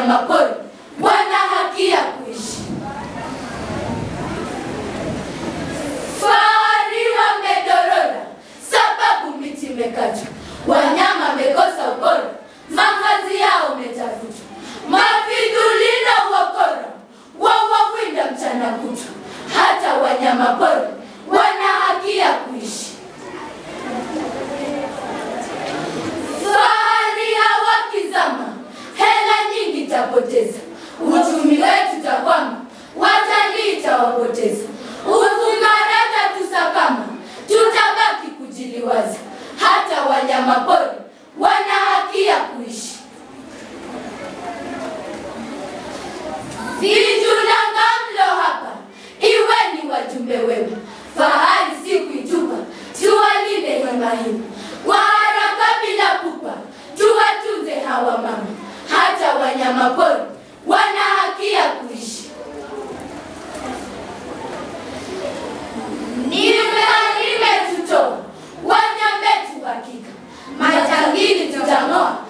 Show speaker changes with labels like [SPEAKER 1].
[SPEAKER 1] wanyamapori wana haki ya kuishi. Fahari wamedorora sababu miti imekatwa, wanyama wamekosa ubora, makazi yao umetafutwa, mafidhuli na uokora wawawinda mchana kutwa. Hata wanyamapori wana haki ya kuishi. Fahari hawakizama, hela nyingi tapoteza, uchumi wetu takwama, watalii tawapoteza, ufungarata tusakama, tutabaki kujiliwaza. Hata wanyamapori wana haki ya kuishi. Vijulanga mlo hapa, iweni wajumbe wema, fahari si kuitupa, tuwalinde hema hii kwa haraka bila pupa, tuwatunze hawa mama. Hata wanyamapori wana haki ya kuishi. Nimetutoa wanyambetu hakika, majangili tutang'oa